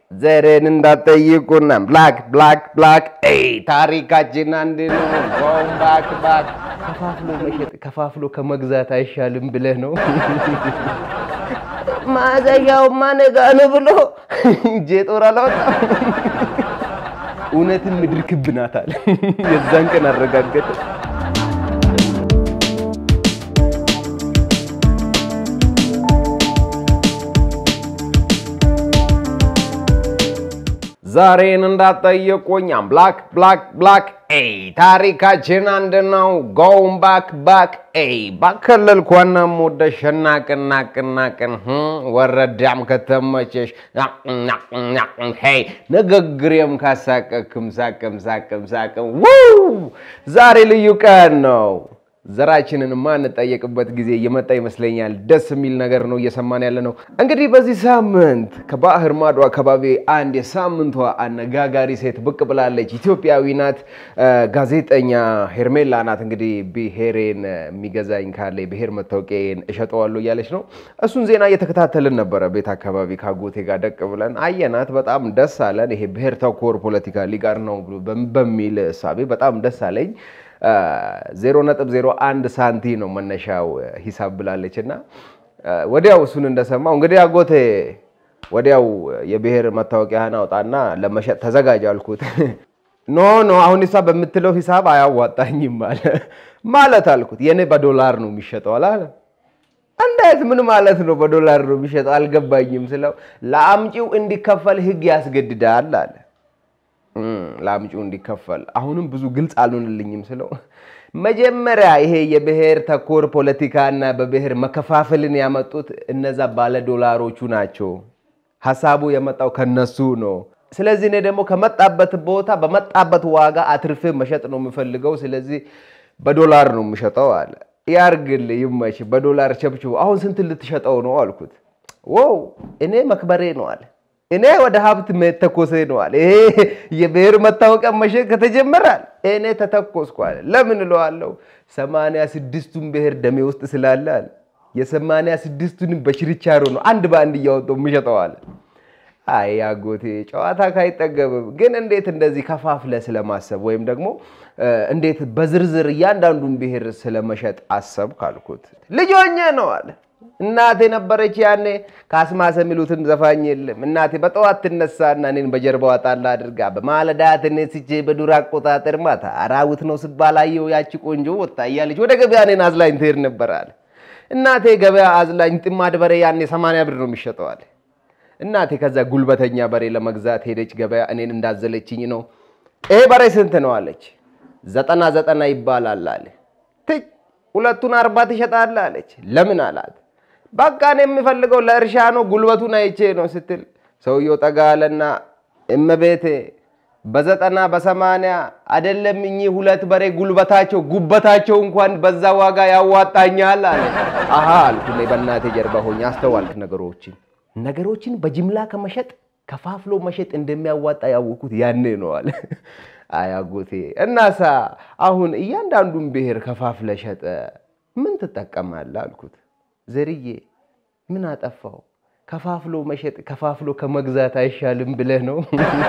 ዘሬን እንዳትጠይቁና ብላክ ብላክ ብላክ ኤይ ታሪካችን አንድ ነው። ጎም ባክ ባክ ከፋፍሎ መሸጥ ከፋፍሎ ከመግዛት አይሻልም ብለህ ነው ማዘዣውማ ነገ ነው ብሎ እጄ ጦር አላወጣም። እውነትም ምድር ክብ ናት አለ። የዛን ቀን አረጋገጠ። ዛሬን እንዳትጠየቁኝ ብላክ ብላክ ብላክ ኤይ ታሪካችን አንድ ነው። ጎም ባክ ባክ ኤይ ባከለልኳናም ወደ ሸናቅናቅናቅን ወረዳም ከተመቸሽ ሄይ ንግግሬም ካሳቀክም ሳቅም ሳቅም ሳቅም ውይ ዛሬ ልዩ ቀን ነው። ዘራችንን ማንጠየቅበት ጊዜ እየመጣ ይመስለኛል። ደስ የሚል ነገር ነው እየሰማን ያለ ነው። እንግዲህ በዚህ ሳምንት ከባህር ማዶ አካባቢ አንድ የሳምንቷ አነጋጋሪ ሴት ብቅ ብላለች። ኢትዮጵያዊ ናት። ጋዜጠኛ ሄርሜላ ናት። እንግዲህ ብሔሬን የሚገዛኝ ካለ ብሔር መታወቂያን እሸጠዋለሁ እያለች ነው። እሱን ዜና እየተከታተልን ነበረ። ቤት አካባቢ ካጎቴ ጋር ደቅ ብለን አየናት። በጣም ደስ አለን። ይሄ ብሔር ተኮር ፖለቲካ ሊጋር ነው በሚል እሳቤ በጣም ደስ አለኝ። ዜሮ ነጥብ ዜሮ አንድ ሳንቲ ነው መነሻው ሂሳብ ብላለች እና ወዲያው እሱን እንደሰማው እንግዲህ አጎቴ ወዲያው የብሔር መታወቂያህን አውጣና ለመሸጥ ተዘጋጅ አልኩት። ኖ ኖ አሁን ሂሳብ በምትለው ሂሳብ አያዋጣኝም አለ። ማለት አልኩት የኔ በዶላር ነው የሚሸጠው አላለ። እንዴት ምን ማለት ነው በዶላር ነው የሚሸጠው አልገባኝም ስለው ለአምጪው እንዲከፈል ህግ ያስገድዳል አለ። ለአምጪው እንዲከፈል አሁንም ብዙ ግልጽ አልሆንልኝም ስለው መጀመሪያ ይሄ የብሔር ተኮር ፖለቲካና በብሔር መከፋፈልን ያመጡት እነዛ ባለ ዶላሮቹ ናቸው። ሀሳቡ የመጣው ከነሱ ነው። ስለዚህ እኔ ደግሞ ከመጣበት ቦታ በመጣበት ዋጋ አትርፌ መሸጥ ነው የምፈልገው። ስለዚህ በዶላር ነው የምሸጠው አለ። ያርግል ይመች፣ በዶላር ቸብችቡ። አሁን ስንት ልትሸጠው ነው አልኩት። ወው እኔ መክበሬ ነው አለ እኔ ወደ ሀብት መተኮሴ ነው አለ። ይሄ የብሔር መታወቂያ መሸጥ ከተጀመራል እኔ ተተኮስኩ አለ። ለምን እለዋለሁ? ሰማንያ ስድስቱን ብሔር ደሜ ውስጥ ስላለ አለ። የሰማንያ ስድስቱንም በችርቻሮ ነው አንድ በአንድ እያወጣሁ የምሸጠው አለ። አይ አጎቴ ጨዋታ ካይጠገብም፣ ግን እንዴት እንደዚህ ከፋፍለ ስለማሰብ ወይም ደግሞ እንዴት በዝርዝር እያንዳንዱን ብሔር ስለመሸጥ አሰብ ካልኩት ልጆኜ ነው አለ። እናቴ ነበረች ያኔ ካስማሰ የሚሉትን ዘፋኝ የለም። እናቴ በጠዋት ትነሳና እኔን በጀርባዋ ጣላ አድርጋ በማለዳ ተነስቼ በዱር አቆጣጠር ማታ አራዊት ነው ስባላየው ያቺ ቆንጆ ወጣ እያለች ወደ ገበያ እኔን አዝላኝ ትሄድ ነበር አለ። እናቴ ገበያ አዝላኝ ጥማድ በሬ ያኔ ሰማንያ ብር ነው የሚሸጠዋል። እናቴ ከዛ ጉልበተኛ በሬ ለመግዛት ሄደች ገበያ። እኔን እንዳዘለችኝ ነው። ይሄ በሬ ስንት ነው አለች። ዘጠና ዘጠና ይባላል አለ። ትይ ሁለቱን አርባ ትሸጣለህ አለች። ለምን አላት። በቃ እኔ የምፈልገው ለእርሻ ነው፣ ጉልበቱን አይቼ ነው ስትል ሰውየው ጠጋ አለና እመቤቴ በዘጠና በሰማንያ አይደለም እኚህ ሁለት በሬ ጉልበታቸው ጉበታቸው እንኳን በዛ ዋጋ ያዋጣኛል አለ። አሀ አልኩ እኔ በእናቴ ጀርባ ሆኜ አስተዋልክ ነገሮችን ነገሮችን በጅምላ ከመሸጥ ከፋፍሎ መሸጥ እንደሚያዋጣ ያወቅኩት ያኔ ነው አለ። አያጎቴ እናሳ አሁን እያንዳንዱን ብሔር ከፋፍለ ሸጠ ምን ትጠቀማለህ አልኩት። ዘርዬ ምን አጠፋው? ከፋፍሎ መሸጥ ከፋፍሎ ከመግዛት አይሻልም ብለህ ነው?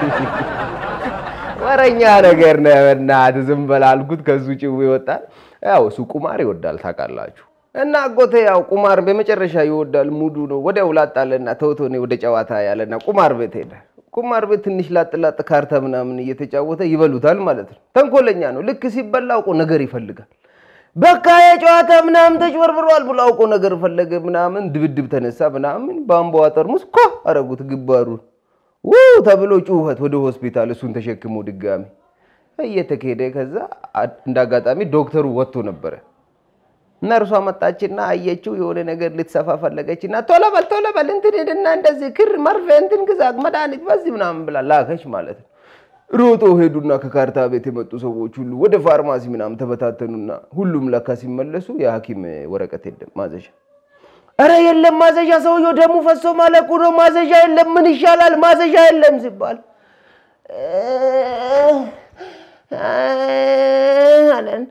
ወረኛ ነገር ነህ በእናትህ ዝም በል አልኩት። ከሱ ጭው ይወጣል። ያው እሱ ቁማር ይወዳል ታውቃላችሁ። እና አጎቴ ያው ቁማር በመጨረሻ ይወዳል፣ ሙዱ ነው። ወዲያው ላጣለና ተውቶ እኔ ወደ ጨዋታ ያለና ቁማር ቤት ሄደ። ቁማር ቤት ትንሽ ላጥ ላጥ ካርታ ምናምን እየተጫወተ ይበሉታል ማለት ነው። ተንኮለኛ ነው። ልክ ሲበላ አውቆ ነገር ይፈልጋል። በቃ የጨዋታ ምናምን ተጭበርብሯል ብሎ አውቆ ነገር ፈለገ ምናምን፣ ድብድብ ተነሳ ምናምን፣ በአምቧ ጠርሙስ ኮ አረጉት ግባሩን ውይ ተብሎ ጩኸት ወደ ሆስፒታል፣ እሱን ተሸክሞ ድጋሚ እየተካሄደ ከዛ እንደ አጋጣሚ ዶክተሩ ወጥቶ ነበረ። ነርሷ መጣችና አየችው። የሆነ ነገር ልትሰፋ ፈለገችና ቶሎ በል ቶሎ በል እንትን ሄድና እንደዚህ ክር መርፌ እንትን ግዛ መድኃኒት በዚህ ምናምን ብላ ላከች ማለት ነው። ሮጦ ሄዱና ከካርታ ቤት የመጡ ሰዎች ሁሉ ወደ ፋርማሲ ምናምን ተበታተኑና ሁሉም ለካ ሲመለሱ የሐኪም ወረቀት የለም ማዘዣ። እረ የለም ማዘዣ፣ ሰውየው ደሙ ፈሶ ማለቁ ነው። ማዘዣ የለም፣ ምን ይሻላል? ማዘዣ የለም ሲባል አለን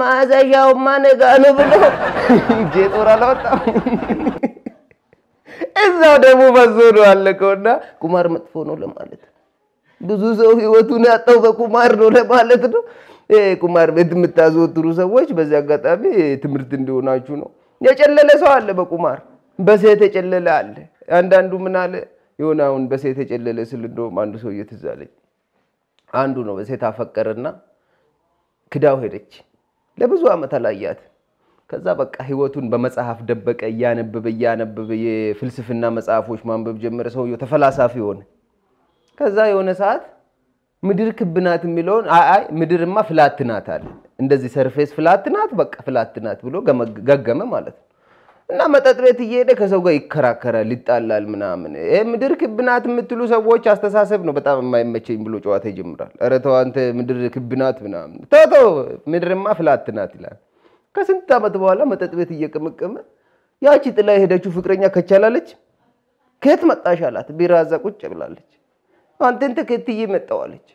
ማዘዣውማ ነገ ነው ብሎ እጄ ጦር አላወጣም። እዛው ደግሞ በዞ ነው አለቀውና ቁማር መጥፎ ነው ለማለት ነው። ብዙ ሰው ህይወቱን ያጣው በቁማር ነው ለማለት ነው። ይሄ ቁማር ቤት የምታዘወትሩ ሰዎች በዚህ አጋጣሚ ትምህርት እንዲሆናችሁ ነው። የጨለለ ሰው አለ በቁማር በሴት የጨለለ አለ። አንዳንዱ ምን አለ የሆነ አሁን በሴት የጨለለ ስል እንደውም አንዱ ሰው ትዝ አለኝ። አንዱ ነው በሴት አፈቀረና ክዳው ሄደች። ለብዙ ዓመት አላያት። ከዛ በቃ ህይወቱን በመጽሐፍ ደበቀ። እያነበበ እያነበበ የፍልስፍና መጽሐፎች ማንበብ ጀመረ። ሰውየው ተፈላሳፊ ሆነ። ከዛ የሆነ ሰዓት ምድር ክብ ናት የሚለውን አይ አይ ምድርማ ፍላት ናት አለ። እንደዚህ ሰርፌስ ፍላት ናት፣ በቃ ፍላት ናት ብሎ ገገመ ማለት ነው። እና መጠጥ ቤት እየሄደ ከሰው ጋር ይከራከራል፣ ይጣላል ምናምን። ይሄ ምድር ክብ ናት የምትሉ ሰዎች አስተሳሰብ ነው በጣም የማይመቸኝ ብሎ ጨዋታ ይጀምራል። ኧረ ተው አንተ ምድር ክብ ናት ምናምን፣ ተው ተው ምድርማ ፍላት ናት ይላል። ከስንት ዓመት በኋላ መጠጥ ቤት እየቀመቀመ ያቺ ጥላ የሄደችው ፍቅረኛ ከቻላለች ከየት መጣሽ አላት። ቢራ እዛ ቁጭ ብላለች። አንተን ተከትዬ መጣሁ አለች።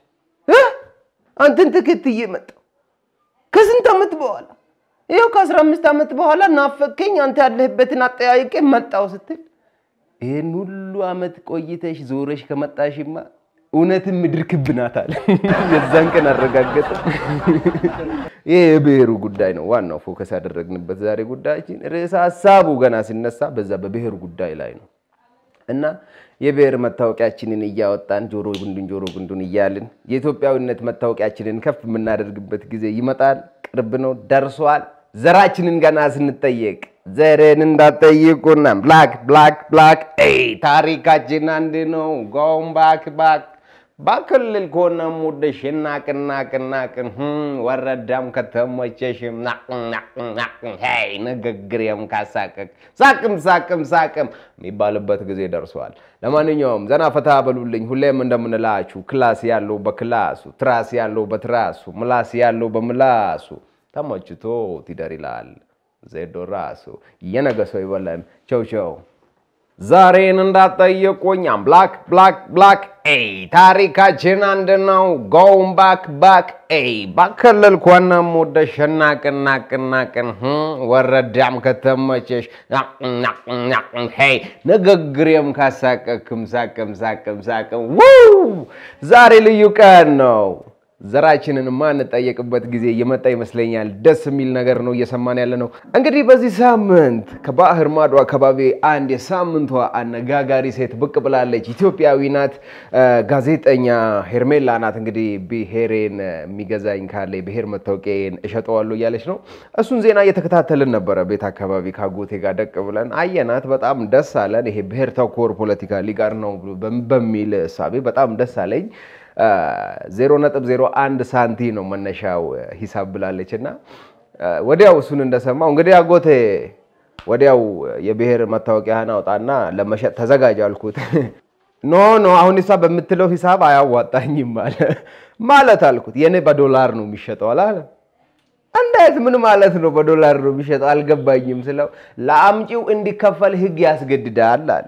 አንተን ተከትዬ መጣሁ ከስንት ዓመት በኋላ ይኸው ከአስራ አምስት ዓመት በኋላ ናፈቀኝ አንተ ያለህበትን አጠያይቄ መጣሁ ስትል ይህን ሁሉ ዓመት ቆይተሽ ዞረሽ ከመጣሽማ እውነትም ምድር ክብ ናት አለ። የዛን ቀን አረጋገጠ። ይህ የብሔሩ ጉዳይ ነው ዋናው ፎከስ ያደረግንበት ዛሬ ጉዳያችን። ርዕሰ ሀሳቡ ገና ሲነሳ በዛ በብሔሩ ጉዳይ ላይ ነው እና የብሔር መታወቂያችንን እያወጣን ጆሮ ጉንዱን ጆሮ ጉንዱን እያልን የኢትዮጵያዊነት መታወቂያችንን ከፍ የምናደርግበት ጊዜ ይመጣል። ቅርብ ነው፣ ደርሷል። ዘራችንን ገና ስንጠየቅ ዘርን እንዳትጠይቁና ብላክ ብላክ ብላክ ታሪካችን አንድ ነው። ጎም ባክ ባክ በክልል ከሆነ ሙደሽ ናቅናቅናቅን ወረዳም ከተሞቸሽም ይ ንግግሬም ካሳቀቅ ሳቅም ሳቅም ሳቅም የሚባልበት ጊዜ ደርሷል። ለማንኛውም ዘና ፈታ በሉልኝ። ሁሌም እንደምንላችሁ ክላስ ያለው በክላሱ፣ ትራስ ያለው በትራሱ፣ ምላስ ያለው በምላሱ ተመችቶ ትደር ይላል ዜዶ ራሱ። የነገ ሰው ይበለን። ቸው ቸው። ዛሬን እንዳትጠይቁኝ ብላክ ብላክ ብላክ ኤይ ታሪካችን አንድ ነው። ጎም ባክ ባክ ኤይ በክልል ኮነም ወደሽ ናቅናቅናቅን ወረዳም ከተመቸሽ ሄይ ንግግሬም ካሳቀክም ሳቅም ሳቅም ሳቅም ዛሬ ልዩ ቀን ነው። ዘራችንን ማንጠየቅበት ጊዜ እየመጣ ይመስለኛል። ደስ የሚል ነገር ነው እየሰማን ያለ ነው። እንግዲህ በዚህ ሳምንት ከባህር ማዶ አካባቢ አንድ የሳምንቷ አነጋጋሪ ሴት ብቅ ብላለች። ኢትዮጵያዊ ናት። ጋዜጠኛ ሄርሜላ ናት። እንግዲህ ብሔሬን የሚገዛኝ ካለ ብሔር መታወቂያን እሸጠዋለሁ እያለች ነው። እሱን ዜና እየተከታተልን ነበረ። ቤት አካባቢ ካጎቴ ጋር ደቅ ብለን አየናት። በጣም ደስ አለን። ይሄ ብሔር ተኮር ፖለቲካ ሊጋር ነው በሚል እሳቤ በጣም ደስ አለኝ። ዜሮ ነጥብ ዜሮ አንድ ሳንቲ ነው መነሻው ሂሳብ ብላለች እና ወዲያው እሱን እንደሰማው እንግዲህ አጎቴ ወዲያው የብሔር መታወቂያህን አውጣና ለመሸጥ ተዘጋጅ አልኩት። ኖ ኖ አሁን እሷ በምትለው ሂሳብ አያዋጣኝም አለ። ማለት አልኩት የኔ በዶላር ነው የሚሸጠው አለ። እንዴት ምን ማለት ነው በዶላር ነው የሚሸጠው አልገባኝም ስለው ለአምጪው እንዲከፈል ህግ ያስገድዳል አለ።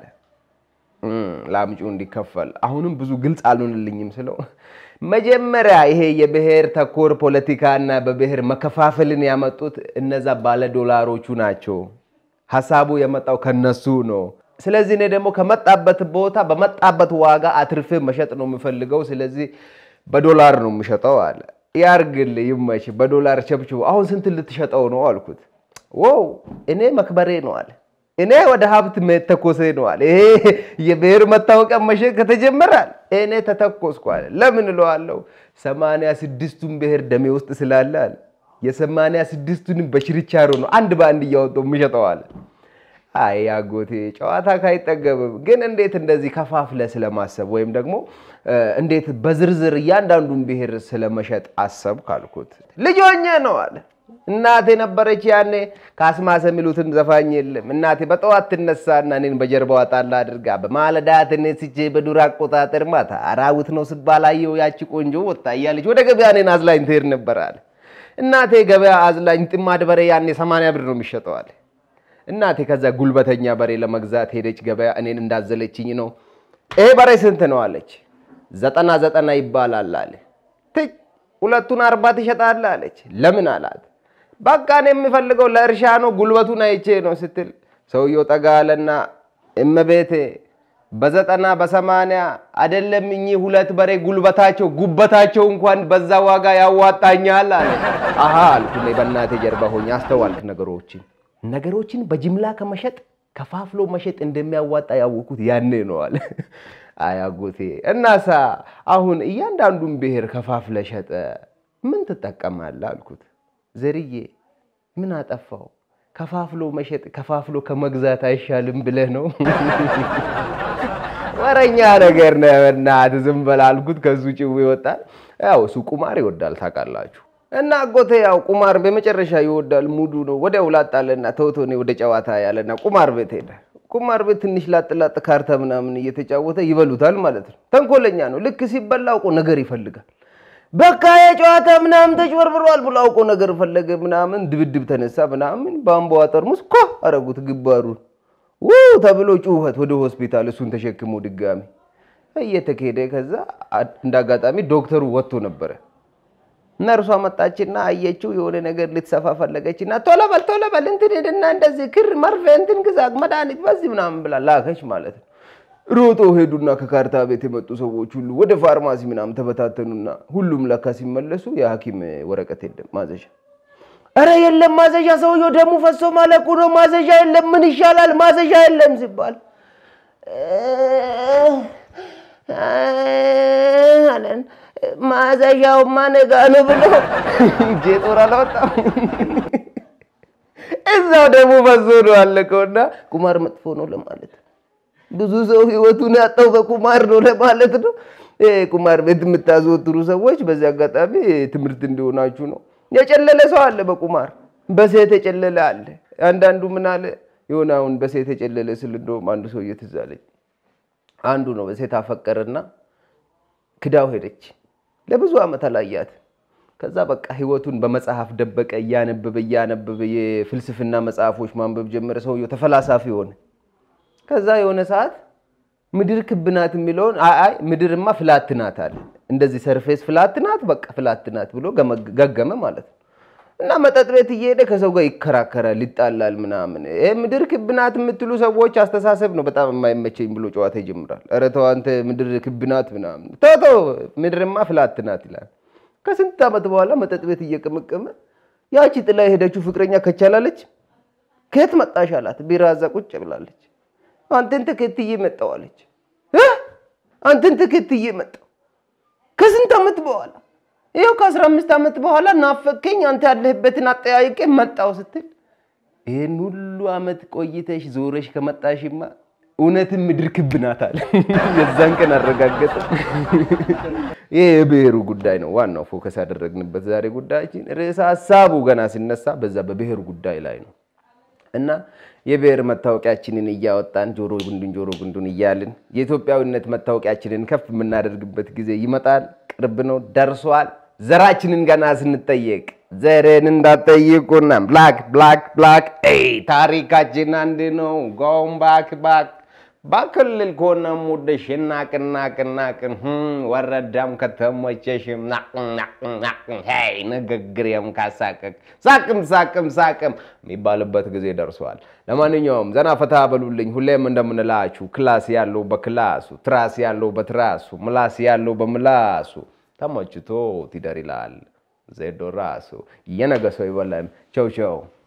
ለአምጪው እንዲከፈል አሁንም ብዙ ግልጽ አልሆንልኝም ስለው መጀመሪያ ይሄ የብሔር ተኮር ፖለቲካና በብሔር መከፋፈልን ያመጡት እነዛ ባለ ዶላሮቹ ናቸው። ሀሳቡ የመጣው ከነሱ ነው። ስለዚህ እኔ ደግሞ ከመጣበት ቦታ በመጣበት ዋጋ አትርፌ መሸጥ ነው የምፈልገው። ስለዚህ በዶላር ነው የምሸጠው አለ። ያርግል ይመች፣ በዶላር ቸብችቡ። አሁን ስንት ልትሸጠው ነው አልኩት። ወው እኔ መክበሬ ነው አለ እኔ ወደ ሀብት መተኮሴ ነው አለ። ይሄ የብሔር መታወቂያ መሸጥ ከተጀመራል እኔ ተተኮስኩ አለ። ለምን እለዋለሁ? ሰማንያ ስድስቱን ብሔር ደሜ ውስጥ ስላለ አለ። የሰማንያ ስድስቱንም በችርቻሮ ነው አንድ በአንድ እያወጣሁ የምሸጠው አለ። አይ አጎቴ ጨዋታ ካይጠገብም፣ ግን እንዴት እንደዚህ ከፋፍለ ስለማሰብ ወይም ደግሞ እንዴት በዝርዝር እያንዳንዱን ብሔር ስለመሸጥ አሰብ ካልኩት ልጆኜ ነው አለ። እናቴ ነበረች ያኔ ካስማሰ የሚሉትን ዘፋኝ የለም። እናቴ በጠዋት ትነሳና እኔን በጀርባዋ ጣል አድርጋ በማለዳ ተነስቼ በዱር አቆጣጠር ማታ አራዊት ነው ስባል አየሁ ያቺ ቆንጆ ወጣ እያለች ወደ ገበያ እኔን አዝላኝ ትሄድ ነበር አለ። እናቴ ገበያ አዝላኝ ጥማድ በሬ ያኔ ሰማንያ ብር ነው የሚሸጠዋል። እናቴ ከዛ ጉልበተኛ በሬ ለመግዛት ሄደች ገበያ። እኔን እንዳዘለችኝ ነው። ይሄ በሬ ስንት ነው አለች። ዘጠና ዘጠና ይባላል አለ። ትይ ሁለቱን አርባ ትሸጣለህ አለች። ለምን አላት። በቃ እኔ የምፈልገው ለእርሻ ነው፣ ጉልበቱን አይቼ ነው ስትል ሰውየው ጠጋ አለና እመቤቴ በዘጠና በሰማንያ አይደለም እኚህ ሁለት በሬ ጉልበታቸው ጉበታቸው እንኳን በዛ ዋጋ ያዋጣኛል አለ። አሃ አልኩ እኔ በእናቴ ጀርባ ሆኜ አስተዋልክ ነገሮችን ነገሮችን በጅምላ ከመሸጥ ከፋፍሎ መሸጥ እንደሚያዋጣ ያወኩት ያኔ ነው አለ። አያጎቴ እናሳ አሁን እያንዳንዱን ብሔር ከፋፍለ ሸጠ ምን ትጠቀማለህ አልኩት። ዘርዬ ምን አጠፋው? ከፋፍሎ መሸጥ ከፋፍሎ ከመግዛት አይሻልም ብለህ ነው? ወረኛ ነገር ነህ በእናትህ ዝም በል አልኩት። ከሱ ጭው ይወጣል። ያው እሱ ቁማር ይወዳል ታውቃላችሁ። እና አጎቴ ያው ቁማር በመጨረሻ ይወዳል። ሙዱ ነው ወዲያው ላጣለና ተውቶ እኔ ወደ ጨዋታ ያለና ቁማር ቤት ሄደ። ቁማር ቤት ትንሽ ላጥላጥ ካርታ ምናምን እየተጫወተ ይበሉታል ማለት ነው። ተንኮለኛ ነው። ልክ ሲበላ አውቆ ነገር ይፈልጋል። በቃ የጨዋታ ምናምን ተጭበርብሯል ብሎ አውቆ ነገር ፈለገ ምናምን፣ ድብድብ ተነሳ ምናምን፣ በአምባዋ ጠርሙስ ኮ አረጉት ግባሩን ው ተብሎ ጩኸት ወደ ሆስፒታል፣ እሱን ተሸክሞ ድጋሚ እየተካሄደ ከዛ እንደ አጋጣሚ ዶክተሩ ወጥቶ ነበረ። ነርሷ መጣችና አየችው። የሆነ ነገር ልትሰፋ ፈለገችና ቶሎ በል ቶሎ በል እንትን ሄድና እንደዚህ ክር መርፌ እንትን ግዛ መድኃኒት በዚህ ምናምን ብላ ላከች ማለት ነው። ሮጦ ሄዱና ከካርታ ቤት የመጡ ሰዎች ሁሉ ወደ ፋርማሲ ምናምን ተበታተኑና ሁሉም ለካ ሲመለሱ የሐኪም ወረቀት የለም ማዘዣ። እረ የለም ማዘዣ፣ ሰውየው ደሙ ፈሶ ማለቁ ነው። ማዘዣ የለም፣ ምን ይሻላል? ማዘዣ የለም ሲባል አለን ማዘዣውማ ነገ ነው ብሎ እጄ ጦር አላወጣም። እዛው ደግሞ ፈሶ ነው አለቀውና ቁማር መጥፎ ነው ለማለት ብዙ ሰው ህይወቱን ያጣው በቁማር ነው ለማለት ነው። ቁማር ቤት የምታዘወትሩ ሰዎች በዚህ አጋጣሚ ትምህርት እንዲሆናችሁ ነው። የጨለለ ሰው አለ በቁማር በሴት የጨለለ አለ። አንዳንዱ ምን አለ የሆነ አሁን በሴት የጨለለ ስል እንደውም አንዱ ሰው ትዝ አለኝ። አንዱ ነው በሴት አፈቀረና ክዳው ሄደች። ለብዙ ዓመት አላያት። ከዛ በቃ ህይወቱን በመጽሐፍ ደበቀ። እያነበበ እያነበበ የፍልስፍና መጽሐፎች ማንበብ ጀመረ። ሰውየው ተፈላሳፊ ሆነ። ከዛ የሆነ ሰዓት ምድር ክብ ናት የሚለውን አይ ምድርማ ፍላት ናት አለ። እንደዚህ ሰርፌስ ፍላት ናት፣ በቃ ፍላት ናት ብሎ ገገመ ማለት ነው። እና መጠጥ ቤት እየሄደ ከሰው ጋር ይከራከራል፣ ይጣላል ምናምን። ይሄ ምድር ክብ ናት የምትሉ ሰዎች አስተሳሰብ ነው በጣም የማይመቸኝ ብሎ ጨዋታ ይጀምራል። ኧረ ተው አንተ ምድር ክብ ናት ምናምን፣ ተው ተው ምድርማ ፍላት ናት ይላል። ከስንት ዓመት በኋላ መጠጥ ቤት እየቀመቀመ ያቺ ጥላ የሄደችው ፍቅረኛ ከቻላለች ከየት መጣሽ አላት። ቢራ እዛ ቁጭ ብላለች። አንተን ተከትዬ መጣሁ አለች። አንተን ተከትዬ መጣሁ ከስንት ዓመት በኋላ ይኸው ከአስራ አምስት ዓመት በኋላ ናፈከኝ፣ አንተ ያለህበትን አጠያይቄ መጣሁ ስትል ይህን ሁሉ ዓመት ቆይተሽ ዞረሽ ከመጣሽማ እውነትም ምድር ክብ ናት አለ። የዛን ቀን አረጋገጠ። ይህ የብሔሩ ጉዳይ ነው ዋናው ፎከስ ያደረግንበት ዛሬ ጉዳያችን። ርዕሰ ሀሳቡ ገና ሲነሳ በዛ በብሔሩ ጉዳይ ላይ ነው እና የብሔር መታወቂያችንን እያወጣን ጆሮ ጉንዱን ጆሮ ጉንዱን እያልን የኢትዮጵያዊነት መታወቂያችንን ከፍ የምናደርግበት ጊዜ ይመጣል። ቅርብ ነው፣ ደርሷል። ዘራችንን ገና ስንጠየቅ ዘርን እንዳጠይቁና ብላክ ብላክ ብላክ ታሪካችን አንድ ነው። ጎም ባክ ባክ በክልል ከሆነ ሙድሽ ናቅናቅናቅን ወረዳም ከተሞቸሽም ናቅናቅናቅን ንግግሬም ካሳቀቅ ሳቅም ሳቅም ሳቅም የሚባልበት ጊዜ ደርሷል። ለማንኛውም ዘና ፈታ በሉልኝ። ሁሌም እንደምንላችሁ ክላስ ያለው በክላሱ፣ ትራስ ያለው በትራሱ፣ ምላስ ያለው በምላሱ ተመችቶ ትደር ይላል ዜዶ ራሱ። የነገ ሰው ይበለን። ቸው ቸው